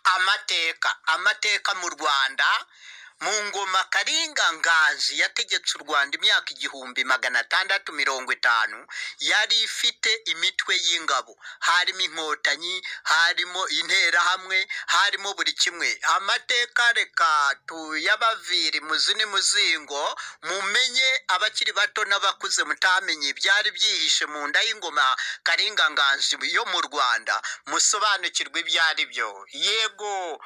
amateka amateka mu rwanda mu ngoma karinga nganji yategetse u rwanda imyaka igihumbi magana atandatu mirongo itanu yari ifite imitwe y'ingabo harimo inkotanyi harimo interahamwe harimo buri kimwe amateka reka tuyabavire muzi ni muzingo mumenye abakiri bato n'abakuze mutamenye ibyari byihishe mu nda y'ingoma karinga nganji yo mu rwanda musobanukirwe ibyo ari byo yego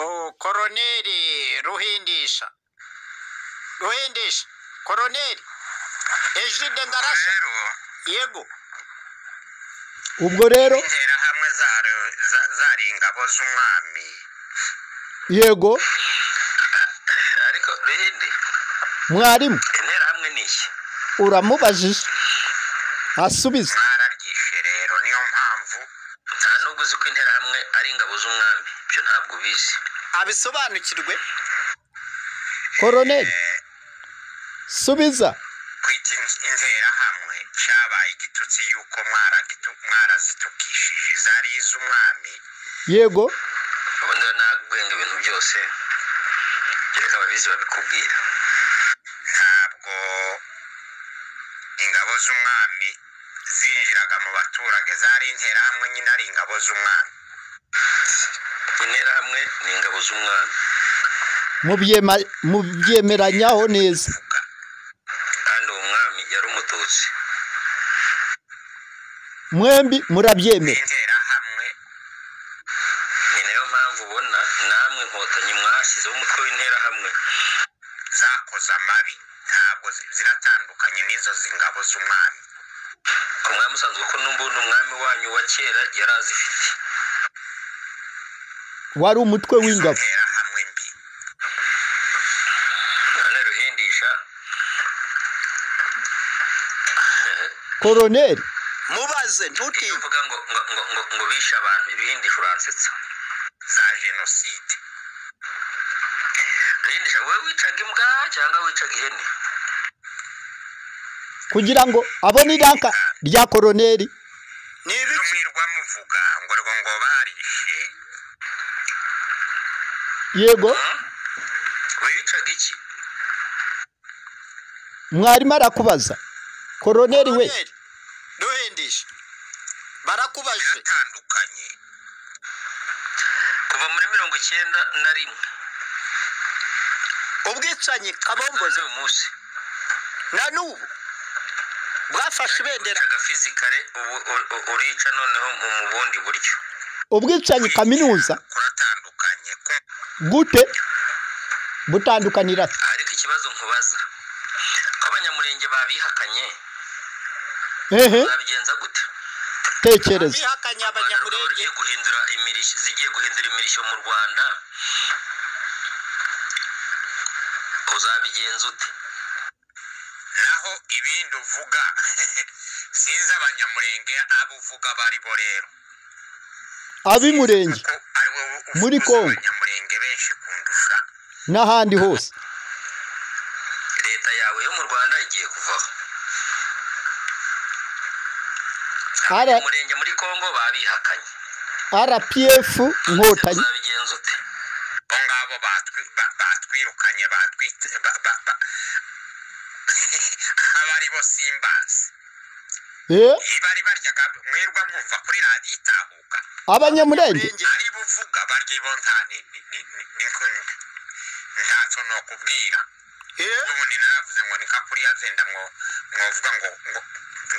oh, koroneri ruhindisha ruhindisha koroneri ejide ngarasha rero yego ubwo rero interahamwe zari za- zari ingabo z'umwami yego ariko rindi mwarimu interahamwe ni iki uramubajije asubize mwararyishe rero niyo mpamvu nta n'ubwo uzi ko interahamwe ari ingabo z'umwami ibyo ntabwo ubizi abisobanukirwe koroneri subiza kwita in- interahamwe cyabaye igitutsi yuko mwaragitu- mwarazitukishije zari iz'umwami yego ubundi rero nagwenga ibintu byose gereka ababizi babikubwira ntabwo ingabo z'umwami zinjiraga mu baturage zari interahamwe nyine ari ingabo z'umwami interahamwe ni ingabo z'umwami mubyema- mubyemeranyaho neza vuga kandi uwo mwami yari umututsi mwembi murabyemera interahamwe ni nayo mpamvu ubona namwe inkotanyi mwashyizeho umutwe w'interahamwe zakoze amabi ntabwo zi- ziratandukanye n'izo z'ingabo z'umwami umwami usanzwe ko n'ubundi umwami wanyu wa kera yari azifite wari umutwe w'ingabo interahamwe mbi none ruhindisha koroneri mubaze iyo ntutinye uvuga ngo ngo ngo ngo, ngo bishe abantu ibihindisha uransetsa za jenoside ruhindisha wowe wicaga imbwa cyangwa wicaga ihene kugira ngo abone iraka rya koroneri ni ibyo ibiki mwirwa muvuga ngo rwo ngo barishe yego Hmm? wicaga iki mwarimu arakubaza koroneri we koroneri duhindisha barakubajwe biratandukanye kuva muri mirongo icyenda na rimwe ubwicanyi kugeza kabombozi n'uyu munsi na n'ubu bwafashe ibendera wicaga fizikare ubu u- u- urica noneho mu mu bundi buryo ubwicanyi kaminuza kuratandukanye ku- gute butandukanira ate? ariko ikibazo nkubaza ko abanyamurenge babihakanye ehe babigenza gute tekereza bihakanye Abantu abanyamurenge bagiye guhindura imirishyo zigiye guhindura imirishyo mu rwanda uzabigenza ute naho ibindi uvuga sinzi abanyamurenge abo uvuga abo ari bo rero ab'imurenge kuko ari wowe uvuga Muri uzi Congo. abanyamurenge benshi kundusha n'ahandi hose leta yawe yo mu rwanda igiye kuvaho Ara- umurenge muri congo babihakanye rpf inkotanyi uzabigenza ute bo ngabo batwi- ba- batwirukanye batwite ba- ba- ba- abo ari bo simbazi eh iyo bari baryaga mwirwa mwumva kuri radiyo itahuka abanyamurenge abanyamurenge ari buvuga barya bo nta ni- ni- ni- ni- ni nkunde ntacyo nokubwira eh, ubundi naravuze ngo nika kuriya zenda mwo mwovuga ngo ngo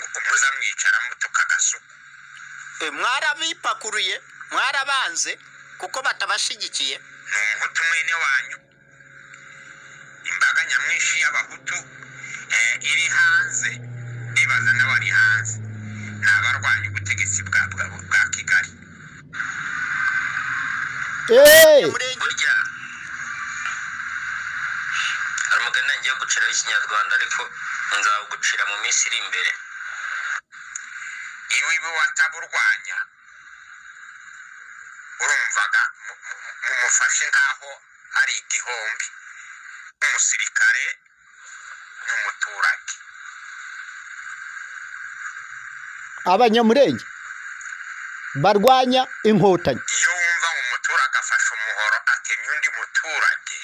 ngo muza mwicara mutuka agasuku eh, mwarabipakuruye mwarabanze kuko batabashigikiye ni umuhutu mwene wanyu imbaga nyamwinshi y'abahutu eh, iri hanze ndibaza nawe ari hanze ni abarwanya ubutegetsi bwa bwa, bwa kigali eh abanyamurenge burya hari umugani ngiye guciraho ikinyarwanda ariko nzawugucira mu minsi iri imbere iyo iwe wataburwanya urumvaga mu- mu- mu- mumufashe nk'aho ari igihombi umusirikare n'umuturage abanyamurenge barwanya inkotanyi iyo wumva ngo umuturage agakora agafasha umuhoro atemye undi muturage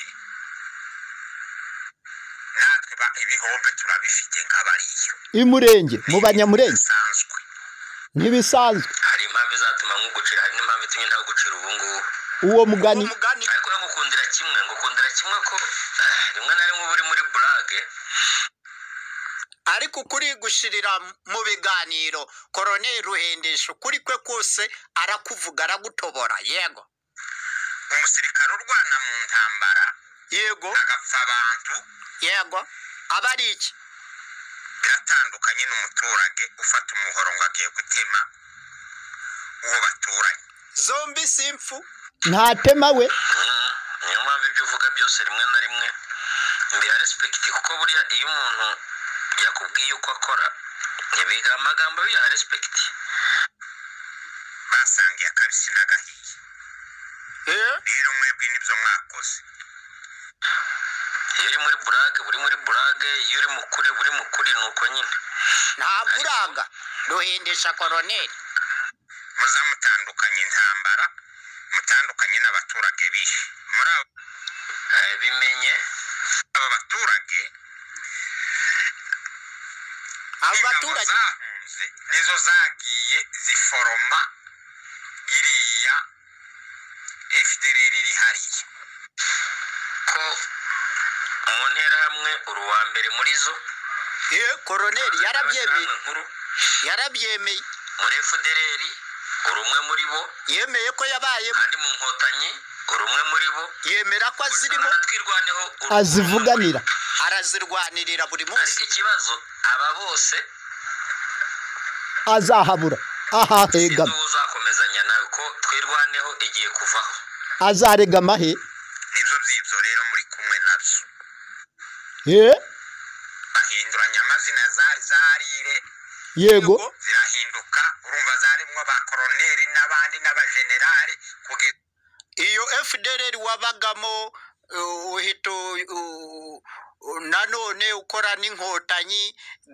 natwe ba- ibihombe turabifite nk'abariyo imurenge mu banyamurenge bisanzwe ntibisanzwe hari impamvu izatuma nkugucira hari n'impamvu itumye ntawe ugucira ubu ngubu uwo uwo mugani mugani ariko we ngukundira kimwe ngukundira kimwe ko ah, rimwe na rimwe uba uri muri burage ariko ukuri gushirira mu biganiro koroneri ruhendesha ukuri kwe kose arakuvuga aragutobora yego umusirikare urwana mu ntambara yego agapfa abantu yego aba ari iki biratandukanye n'umuturage ufata umuhoro ngo agiye gutema uwo baturanye zombi si impfu ntatema we Mm, niyo mpamvu ibyo uvuga byose rimwe na rimwe mbiha respekiti kuko buriya iyo umuntu yakubwiye uko akora ntibiga amagambo biyaha respekiti basangiye akabisi n'agahiye Eh? rero mwebwe nibyo mwakoze iyo uri muri burage buri muri burage iyo uri mukuri buri mukuri ni uko nyine ntabwo uraga ruhendesha koroneri muzamutandukanye intambara mutandukanye n'abaturage bihe muri abo Eh, bimenye abo baturage abo ingabo baturage zahunze nizo zagiye ziforoma iriya fdr iri hariya ko mu nterahamwe uri uwa mbere muri zo Eh, koroneri yarabyemeye Amashyirahamwe nkuru yarabyemeye muri fdr uri umwe muri bo yemeye ko yabayemo kandi mu nkotanyi uri umwe muri bo yemera ko azirimo natwirwaneho uri umwe muri bo. azivuganira arazirwanirira buri munsi ariko ikibazo aba bose azahabura sinzi ahahegama uwo uzakomezanya nawe ko twirwaneho igiye kuvaho azaregama he nibyo byibyo rero muri kumwe nabyo Eh, bahinduranya amazina zari zarire yego zirahinduka urumva zarimo ba koroneri n'abandi n'abajenerali kugeza iyo fdr wabagamo uh, uhita uh, uh, nanone ukora n'inkotanyi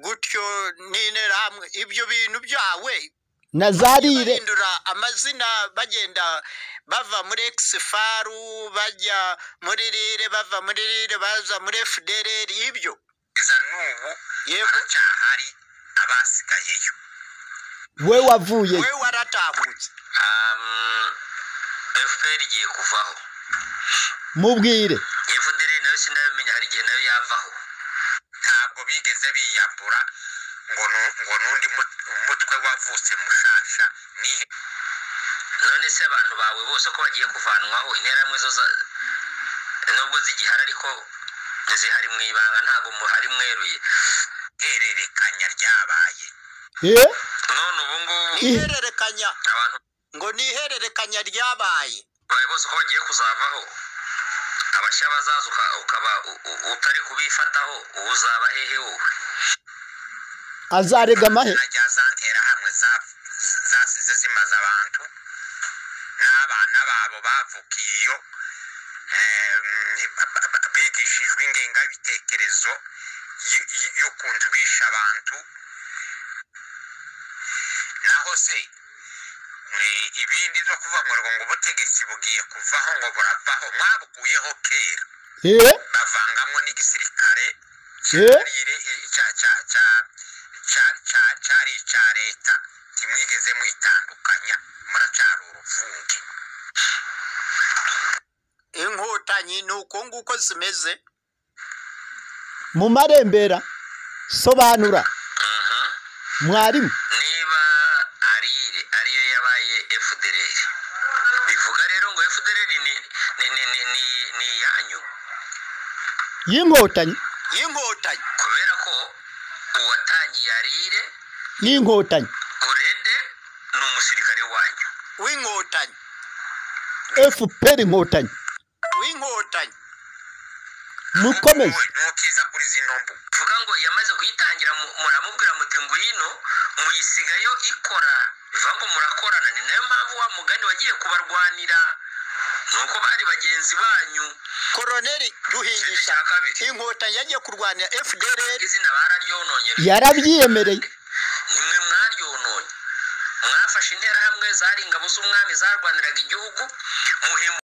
gutyo n'interahamwe ibyo bintu byawe na zarire bahindura amazina bagenda bava muri exifaru bajya muri rire bava muri rire baza muri fdr ibyo n'ubu yego haracyahari abasigayeyo we wavuye we waratahutse Um, fpr igiye kuvaho mubwire fdr nayo sindabimenya hari igihe nayo yavaho ntabwo bigeze biyambura ngo nu- ngo n'undi mut- umutwe wavutse mushasha nihe none se abantu bawe bose ko bagiye kuvanwaho interahamwe zo za- nubwo zigihari ariko zihari mu ibanga ntabwo muhari mweruye hererekanya ryabaye Eh, none ubu ngubu Ih. ihererekanya abantu ngo ni ihererekanya ryabaye bawe bose ko bagiye kuzavaho abashya bazaza uka- ukaba u- u- utari kubifataho ubu uzaba hehe wowe azaregama he na rya za nterahamwe za- zasize zimaze abantu n'abana babo bavukiye iyo eh, ba- ba- ba- bigishijwe ingengabitekerezo y- y- y'ukuntu bisha abantu naho se eh, ibindi byo kuvuga ngo ngo ubutegetsi bugiye kuvaho ngo buravaho mwabukuyeho kera Eh, bavangamo n'igisirikare Eh. cyarire cya- cya- cya- cya- cya- cyari icya leta ntimwigeze mwitandukanya muracyari uruvunge inkotanyi ni uko nguko zimeze mu marembera sobanura Mhm. mwarimu niba arire ariyo yabaye fdr bivuga rero ngo fdr ni ni ni ni ni, ni iyanyu y'inkotanyi y'inkotanyi kubera ko uwatangiye arire n'inkotanyi urede ni umusirikare wanyu w'inkotanyi fpr inkotanyi w'inkotanyi mukomeze wowe ntukiza kuri zino mbuga bivuga ngo yamaze kuyitangira mu- muramubwira muti ngwino muyisigayo ikora bivuga ngo murakorana ni nayo mpamvu wa mugani wagiye kubarwanira ni uko bari bagenzi banyu koroneri ikindi ruhingisha cya kabiri inkotanyi yagiye kurwanya fdr izina bararyononye yarabyiyemereye nimwe mwaryononye mwafashe interahamwe zari ingabo z'umwami zarwaniraga igihugu muhimbo